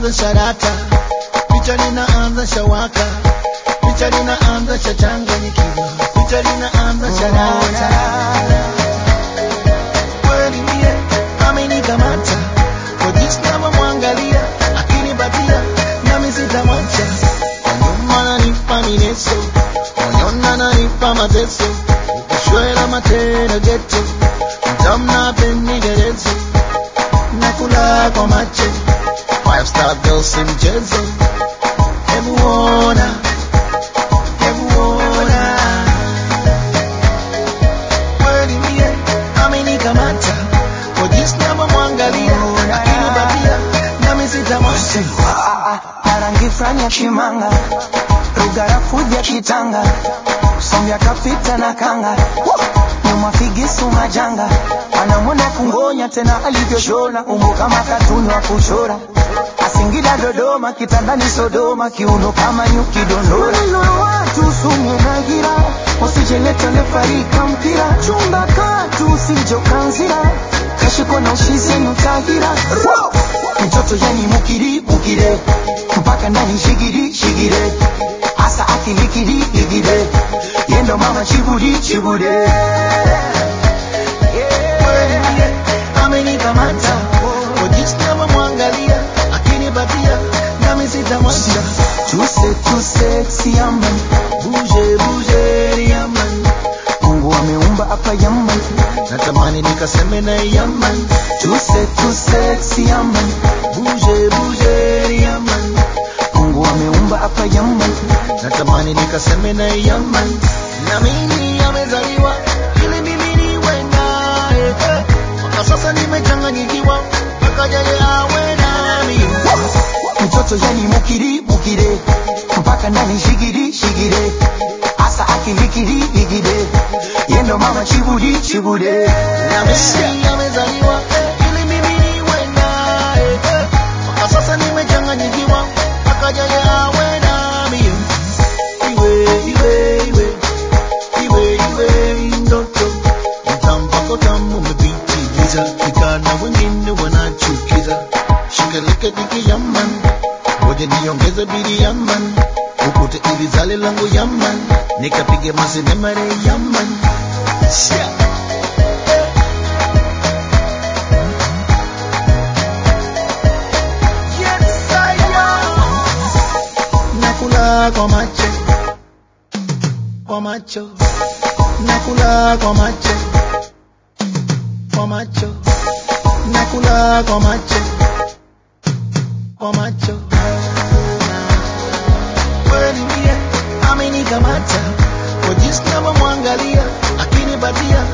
linaanza sharata, picha linaanza shawaka, picha linaanza shachanganyikiwa, picha linaanza sharata. Kweli mie amenikamata kwa jinsi navyomwangalia, akinipatia nami sitamwacha. Kwa nyuma ananipa mineso, moyoni ananipa mateso, ukishwela matena geto, mtamna penderezo, nakula kwa macho, five star girl si mchezo, hebu ona, hebu ona kweli mie amenikamata kwa jinsi navyomwangalia, akinipatia nami sitamwacha. rangi fulani ya chimanga lugha ya fuja kitanga sombya kapita na kanga nyuma figisu majanga anamwona kungonya tena alivyoshona umbo kama katuni wa kuchora asingida dodoma kitandani sodoma kiuno kama nyuki dondora Maneno ya watu sumye na gira usijeleta lefarika mpira chumba katu usijokanzira kashiko na ushizenu tagira mtoto yani mukiri mukire mpaka ndani shigiri shigire hasa akilikiri ligire yendo mama chibudi chibude kweli mie amenikamata kwa jinsi navyomwangalia, akinipatia nami sitamwacha. tuse tuse siaman Buje buje yaman, mungu ameumba hapa yaman natamani nikaseme na yaman. tuse tuse siaman Buje buje yaman, mungu ameumba hapa yaman natamani nikaseme na yaman. Na mimi amezaliwa ili mimi niwe naye, eh. mpaka sasa nimechanganyikiwa, mpaka jaye awe nami. mtoto yani mukiri mukire mpaka ndani shigiri shigire hasa akilikiri ligire yendo mama chibudi chibude Na mimi amezaliwa ili mimi niwe naye, eh. mpaka sasa nimechanganyikiwa, mpaka jaye awe nami. Iwe iwe iwe iwe iwe ndoto mtampako tamu umepitiliza, vijana wengine wanachukiza. Shikaleke diki yaman, ngoja niongeze bidi yaman, ukute ili zale langu yaman, nikapige masenemare yaman. Shia. Yes, I am. Nakula kwa macho kwa macho nakula kwa macho kwa macho nakula kwa macho kwa macho kweli mie amenikamata kwa jinsi navyomwangalia akinipatia